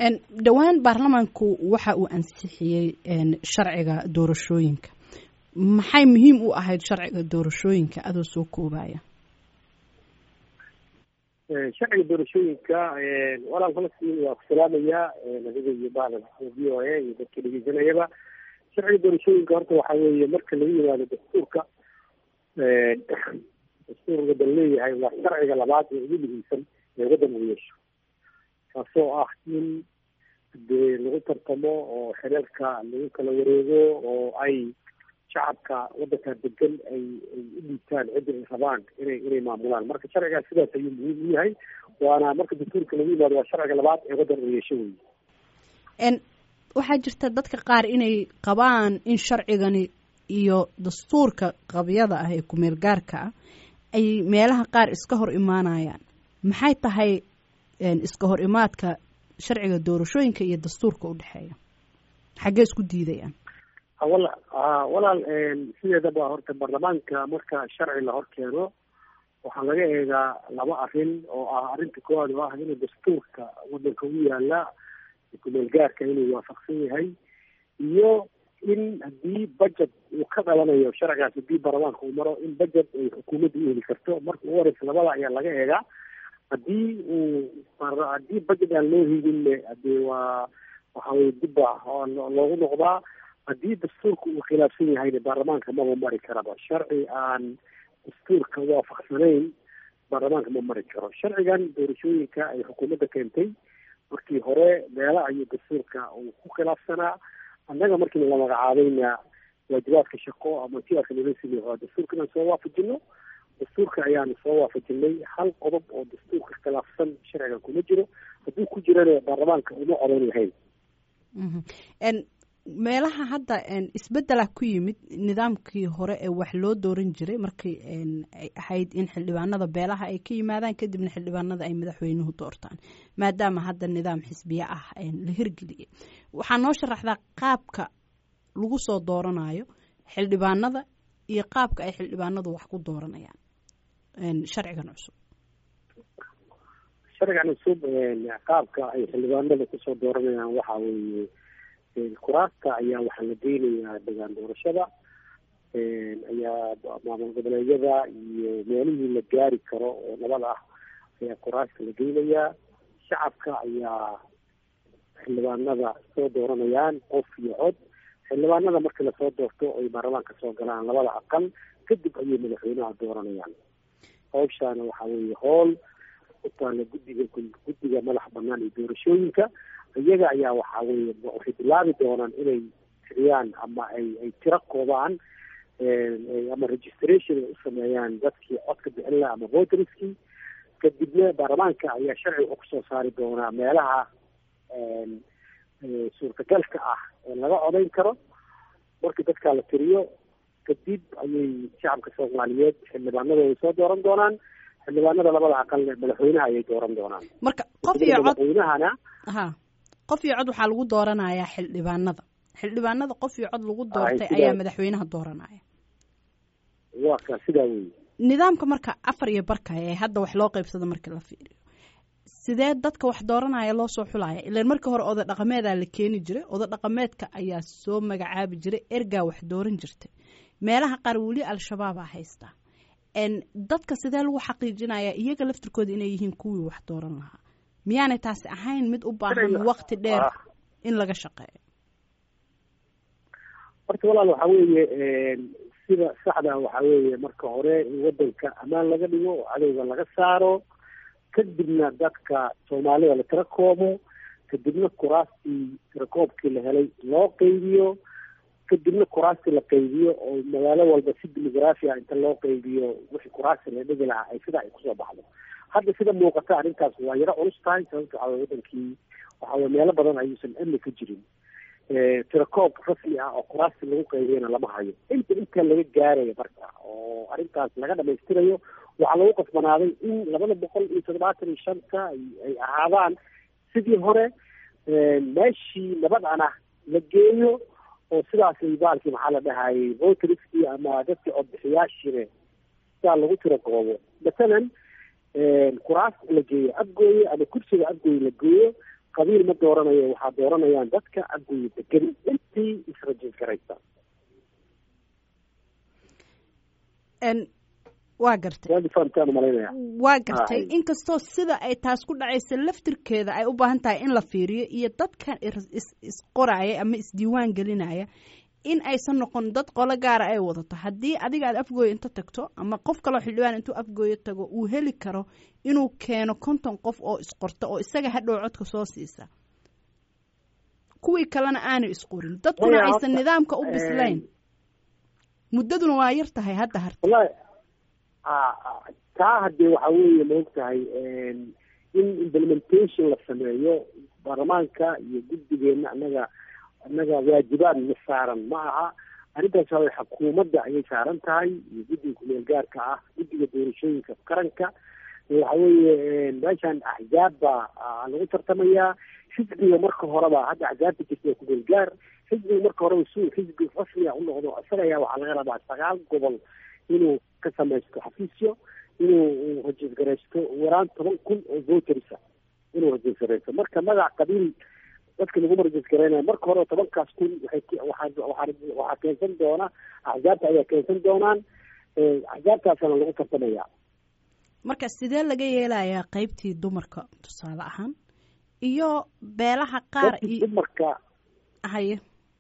dhowaan baarlamaanku waxa uu ansixiyey sharciga doorashooyinka maxay muhiim u ahayd sharciga doorashooyinka adoo soo koobaya sharciga doorashooyinka walaal falastiin waa ku salaamayaa adiga iyo bahda v o a iyo dadka dhegeysanayaba sharciga doorashooyinka horta waxa weeye marka laga yimaado dastuurka dastuurka dal leeyahay waa sharciga labaad ee ugu muhiimsan ee waddan uu yeesho kaasoo ah in dee lagu tartamo oo xereerka lagu kala wareego oo ay shacabka waddanka degan ay ay u dhiibtaan cidda ay rabaan inay inay maamulaan marka sharcigaas sidaas ayuu muhiim u yahay waana marka dastuurka lagu yimaado waa sharciga labaad ee waddan uu yeesho wey waxaa jirta dadka qaar inay qabaan in sharcigani iyo dastuurka qabyada ah ee kumeel gaarka ah ay meelaha qaar iska hor imaanayaan maxay tahay iska hor imaadka sharciga doorashooyinka iyo dastuurka u dhexeeya xaggee isku diidayaan wala walaal sideedaba horta baarlamaanka marka sharci la hor keeno waxaa laga eegaa laba arrin oo ah arrinta koowaad oo ah inuu dastuurka waddanka u yaala kumeel gaarka inuu waafaqsan yahay iyo in haddii budget uu ka dhalanayo sharcigaas haddii baarlamaanka uu maro in budget ay xukuumadda u heli karto marka ugu horeysa labada ayaa laga eegaa haddii uu haddii budget aan loo helinne hadee waa waxa weye dibba loogu noqdaa haddii dastuurka uu khilaafsan yahayna baarlamaanka maba mari karaba sharci aan dastuurka waafaqsanayn baarlamaanka ma mari karo sharcigan doorashooyinka ay xukuumadda keentay markii hore meela ayuu dastuurka uu ku khilaafsanaa annaga markii la magacaabayna waajibaadka shaqo ama tiarka nala siiyay waa dastuurka inaan soo waafajino dastuurka ayaanu soo waafajinay hal qodob oo dastuurka khilaafsan sharcigan kuma jiro hadduu ku jirana baarlamaanka uma codayn lahayn meelaha hadda isbedela ku yimid nidaamkii hore ee wax loo dooran jiray markii ay ahayd in xildhibaanada beelaha ay ka yimaadaan kadibna xildhibaanada ay madaxweynuhu doortaan maadaama hadda nidaam xisbiye ah la hirgeliyay waxaa noo sharaxdaa qaabka lagu soo dooranayo xildhibaanada iyo qaabka ay xildhibaanadu wax ku dooranayaan sharcigan cusub sharcigan cusub qaabka ay xildhibaanada kusoo dooranayaan waxa weeye kuraasta ayaa waxaa la geynayaa degaan doorashada ayaa maamul goboleedyada iyo meelihii la gaari karo oo nabad ah ayaa kuraasta la geynayaa shacabka ayaa xildhibaanada soo dooranayaan qof iyo cod xildhibaanada marka lasoo doorto ay baarlamaanka soo galaan labada aqal kadib ayay madaxweynaha dooranayaan hawshaana waxaa weeye hool utaala guddiga guddiga madax banaan iyo doorashooyinka iyaga ayaa waxaa weye waxay bilaabi doonaan inay tiriyaan ama ay ay tiro koobaan ama registration ay u sameeyaan dadkii codka bixin laha ama voterskii kadibna baarlamaanka ayaa sharci wuxuu kusoo saari doonaa meelaha suurtagalka ah ee laga codayn karo marka dadkaa la tiriyo kadib ayay shacabka soomaaliyeed xildhibaanadooda soo dooran doonaan xildhibaanada labada aqalne madaxweynaha ayay dooran doonaan marka qof iyo cod madaxweynahana ha qof iyo cod waxaa lagu dooranayaa xildhibaanada xildhibaanada qof iyo cod lagu doortay ayaa madaxweynaha dooranaya waa ka sidaa wey nidaamka marka afar iyo barka ee hadda wax loo qeybsado markii la fiiriyo sidee dadka wax dooranaya loo soo xulaya ilan markii hore oda dhaqameedaa la keeni jiray oda dhaqameedka ayaa soo magacaabi jiray ergaa wax dooran jirtay meelaha qaar weli al-shabaabaa haystaa dadka sidee lagu xaqiijinayaa iyaga laftirkooda inay yihiin kuwii wax dooran lahaa miyaanay taasi ahayn mid u baahan wakti dheer in laga shaqeeyo horta walaal waxaa weeye sida saxda waxaa weeye marka hore in wadanka ammaan laga dhigo oo cadowga laga saaro kadibna dadka soomaalida la tira koobo kadibna kuraastii tirakoobkii la helay loo qeybiyo kadibna kuraastii la qaybiyo oo magaalo walba si demographia inta loo qaybiyo wixii kuraasti la dhigi lahaa ay sidaa ay kusoo baxdo hadda sida muuqata arrintaas waa yaro culus tahay sababta waxaa weye wadankii waxa weye meelo badan ayuusan amni ka jirin tirakoob rasmi ah oo kuraasti lagu qaybiyana lama hayo inta inta laga gaarayo marka oo arrintaas laga dhamaystirayo waxaa lagu qasbanaaday in labada boqol iyo toddobaatan iyo shanta ay ahaadaan sidii hore meeshii nabadana la geeyo oo sidaasay baalkii maxaa la dhahayay voteriskii ama dadkii codbixiyaashiine sidaa lagu tira koobo masalan kuraasta la geeyo afgooye ama kursiga afgooye la geeyo qabiil ma dooranayo waxaa dooranayaan dadka afgooye degan intii israjis garaysa waa gartay waadi fahamtaan malaynaya waa gartay inkastoo sida ay taas ku dhacaysa laftirkeeda ay u baahan tahay in la fiiriyo iyo dadkan isqoraya ama isdiiwaan gelinaya in aysan noqon dad qolo gaara ay wadato haddii adiga aad afgooye inta tagto ama qof kaloo xildhibaan intuu afgooye tago uu heli karo inuu keeno konton qof oo isqorta oo isaga hadhow codka soo siisa kuwii kalena aanay isqorin dadkuna aysan nidaamka u bislayn muddaduna waa yar tahay hadda harta taa haddee waxa weeye maog tahay in implementation la sameeyo baarlamaanka iyo guddigeena annaga annaga waajibaad na saaran ma aha arrintaas waa xukuumadda ayay saaran tahay iyo guddiga kumeel gaarka ah guddiga doorashooyinka qaranka waxa weeye meeshan axzaab baa lagu tartamayaa xisbiga marka horeba hadda axzaabta jirta waa kumeel gaar xisbiga marka horeba su xisbi rasmiga u noqdo isaga ayaa waxaa laga rabaa sagaal gobol inuu ka samaysto xafiisyo inuu rajiisgaraysto waraan toban kun oo votersa inuu rajiisgaraysto marka magac qabiil dadka laguma rajiisgaraynaya marka hore tobankaas kun waxay waxaa waxaa waxaa keensan doona axzaabta ayaa keensan doonaan axzaabtaasana lagu tartamaya marka sidee laga yeelayaa qeybtii dumarka tusaale ahaan iyo beelaha qaar iyo dumarka haye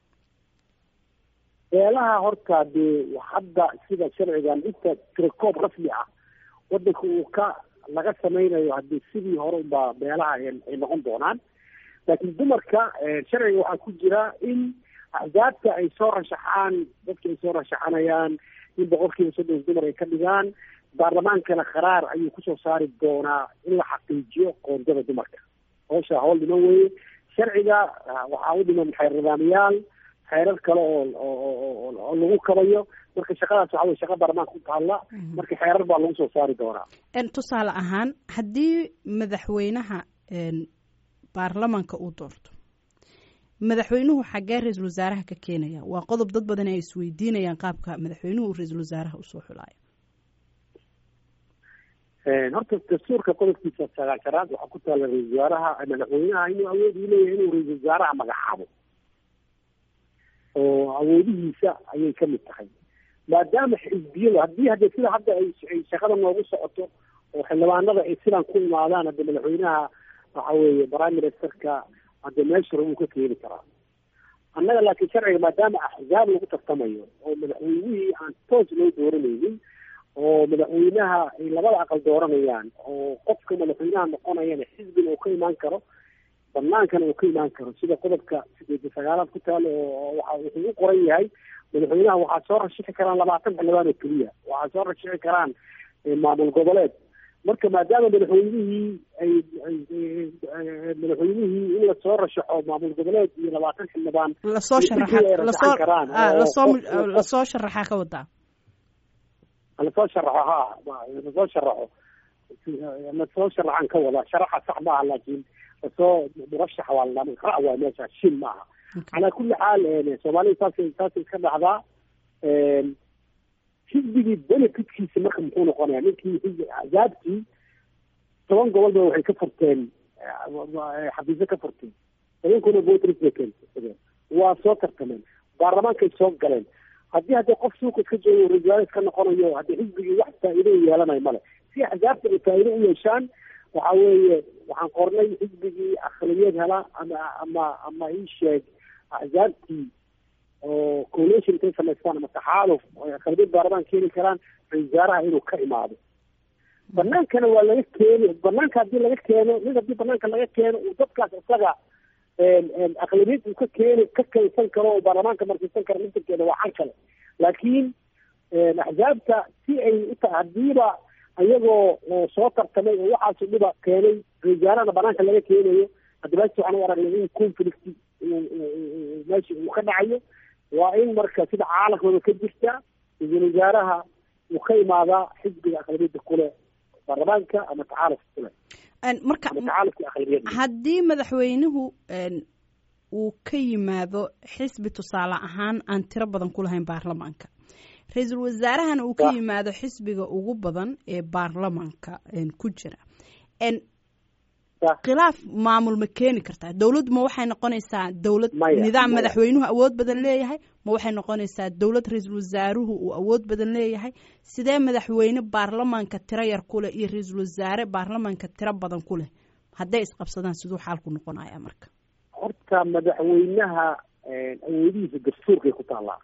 beelaha horta dee hadda sida sharcigan inta tirakoob rasmi ah wadanka uu ka laga samaynayo haddii sidii hore unbaa beelaha ay noqon doonaan laakiin dumarka sharciga waxaa ku jira in axzaabta ay soo rashaxaan dadka ay soo rashaxanayaan in boqolkiiba soddon dumar ay ka dhigaan baarlamaankana qaraar ayuu kusoo saari doonaa in la xaqiijiyo qoondada dumarka howsha howl dhiman weye sharciga waxaa u dhiman xeer nidaamiyaal xeerar kale oo oo lagu kabayo marka shaqadaas waxa wey shaqa baarlamaanka ku taalla marka xeerar baa lagu soo saari doonaa tusaale ahaan haddii madaxweynaha baarlamanka uu doorto madaxweynuhu xaggee ra-iisul wasaaraha ka keenaya waa qodob dad badan ay isweydiinayaan qaabka madaxweynuhu ra-iisul wasaaraha usoo xulaayo horta dastuurka qodobkiisa sagaashanaad waxaa ku taalla ra-isul wasaaraha madaxweynaha inuu awood u leeyahay inuu ra-iisul wasaaraha magacaabo oo awoodihiisa ayay ka mid tahay maadaama xisbiyadu haddii hadde sida hadda ay shaqada noogu socoto oo xildhibaanada ay sidaan ku imaadaan hadde madaxweynaha waxa weeye prime ministerka hadde meeshara wuu ka keeni karaa annaga laakiin sharciga maadaama axzaab lagu tartamayo oo madaxweynihii aan toos loo dooranaynin oo madaxweynaha ay labada aqal dooranayaan oo qofka madaxweynaha noqonayana xisbiga uu ka imaan karo banaankana uu ka imaan karo sida qodobka sideed sagaalaad ku taalo oo waxa wuxuu u qoran yahay madaxweynaha waxaa soo rashixi karaan labaatan xildhibaan oo keliya waxaa soo rashixi karaan maamul goboleed marka maadaama madaxweynihii ay madaxweynihii in lasoo rashaxo maamul goboleed iyo labaatan xildhibaan lasoo sharaxa lasoo lasoo sharaxaa ka wadaa lasoo sharaxo ha lasoo sharaxo lasoo sharaxan ka wada sharaxa sax maaha laakiin lasoo murashax waa la ra waa meesha shin maaha calaa kulli xaal soomaalida saasay saasay iska dhacdaa xisbigii benefitkiisa marka muxuu noqonaya ninkii xisbi axzaabtii toban gobolba waxay ka furteen xafiisyo ka furteen tobankuna voters bay keensadeen waa soo tartameen baarlamaankay soo galeen haddii haddii qof suuqa iska joogo ra-isul iska noqonayo haddii xisbigii wax faa'iido u yeelanayo male si axzaabta ay faa'iido u yeeshaan waxa weeye waxaan qornay xisbigii akhliyad hela ama ama ama ii sheeg axzaabtii oo coalition intay samaystaan ama taxaaluf oo akhliyad baarlamaan keeni karaan ra-isul wasaaraha inuu ka imaado banaankana waa laga keeni banaanka haddii laga keeno nin haddii banaanka laga keeno uu dadkaas isaga aqlabiyad uu ka keeni ka kaysan karo oo baarlamaanka markaysan karo nintankeeda waa xan kale laakiin axzaabta si ay uta hadiiba ayagoo soo tartamay oo waxaasu dhiba keenay ra-isulwasaarahana banaanka laga keenayo hadda meesha waxaan u aragnay in conflict meesha uu ka dhacayo waa in marka sida caalamkooda ka jirta ra-isul wasaaraha uu ka imaadaa xisbiga aqlabiyadda kule baarlamaanka ama tacaalufka kule marka haddii madaxweynuhu uu ka yimaado xisbi tusaale ahaan aan tiro badan ku lahayn baarlamaanka ra-iisul wasaarahana uu ka yimaado xisbiga ugu badan ee baarlamaanka ku jira khilaaf maamul ma keeni kartaa dowladdu ma waxay noqonaysaa dowlad Maya, nidaam maya. madaxweynuhu awood badan leeyahay ma waxay noqonaysaa dowlad ra-iisul wasaaruhu uu awood badan leeyahay sidee madaxweyne baarlamaanka tiro yar ku leh iyo ra-iisul wasaare baarlamaanka tiro badan ku leh hadday isqabsadaan siduu xaalku noqonaya marka horta madaxweynaha awoodihiisa dastuurkay ku taallaa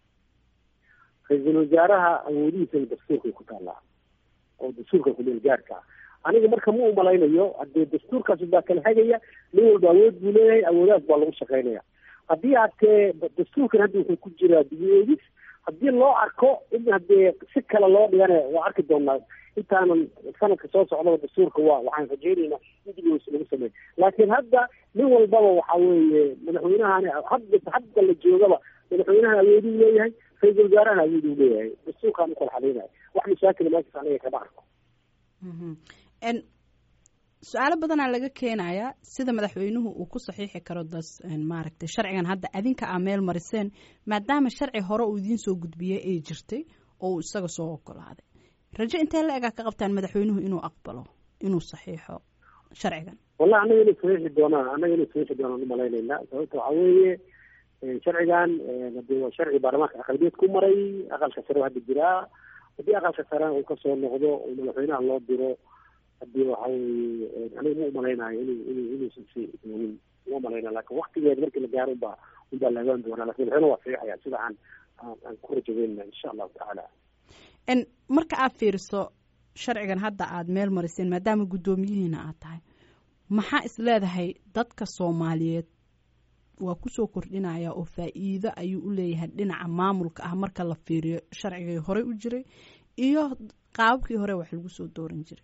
ra-iisul wasaaraha awoodihiisana dastuurkay ku taallaa oo dastuurka kumeel gaarka ah aniga marka ma umalaynayo hadee dastuurkaas baa kala hagaya nin walba awood buu leeyahay awoodaas baa lagu shaqaynaya haddii hatee dastuurkan hadda wuxuu ku jiraa dibi-eegis haddii loo arko in hadee si kale loo dhigana waa arki doonaa intaanan sanadka soo socdaba dastuurka waa waxaan rajaynaynaa in dibi-eegis lagu sameeyo laakiin hadda nin walbaba waxa weeye madaxweynahani hadda hadda la joogaba madaxweynaha awooduu leeyahay ra-iisul wasaaraha awooduu leeyahay dastuurkaan ukala xadeynayo wax mashaakila meeshaas aniga kama arko Mhm. En, su-aalo badanaa laga keenayaa sida madaxweynuhu uu ku saxiixi karo das en, maaragtay sharcigan hadda adinka aa meel mariseen maadaama sharci hore uu idiin soo gudbiyey ay jirtay oo uu isaga soo ogolaaday rajo intee la egaa ka qabtaan madaxweynuhu inuu aqbalo inuu saxiixo sharcigan wallahi annaga inay saxiixi doonaan annaga inay saxiixi doonaan umalaynayna sababta waxaa weeye sharcigan hadee waa sharci baarlamaanka aqalbiyeed ku maray aqalka sare hadda jiraa haddii aqalka sare uu kasoo noqdo oo madaxweynaha loo diro hadii waxa weeye aniga ma umalaynayo inu inu inuusan si doogin ma umalaynayo lakin waktigeeda markii la gaaro unbaa unbaa la ogaan doonaa lakin madaxweynaha waa saxiixaya sida aan aan aan ku rajaweynna insha allahu tacaala en marka aad fiiriso sharcigan hadda aad meel mariseen maadaama guddoomiyihiina aad tahay maxaa is leedahay dadka soomaaliyeed waa kusoo kordhinaya oo faa-iido ayuu u leeyahay dhinaca maamulka ah marka la fiiriyo sharcigii horey u jiray iyo qaababkii hore wax lagu soo dooran jiray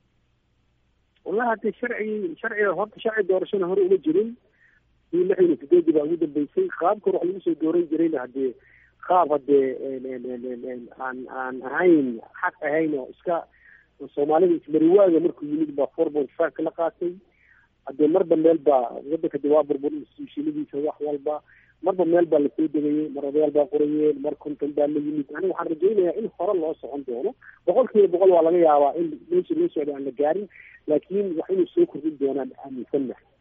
wallahi hadee sharcigi sharciga horta sharci doorashana hore uma jirin ii lix iyo sideedii baa ugu dambeysay qaabka hore wax lagu soo dooran jirayna hadee qaab hadee aan aan ahayn xaq ahayn oo iska soomaalida ismariwaaga markuu yimid baa four point five kala qaatay hadee marba meel baa wadanka de waa burbur institutionadiisa wax walba marba meel baa lasoo degayey mar odayaal baa qorayeen mar konton baa la yimid aniga waxaan rajaynayaa in hore loo socon doono boqol kiiba boqol waa laga yaabaa in meesha loo socda aan la gaarin laakiin wax inay soo kordhin doonaan aaminsannahay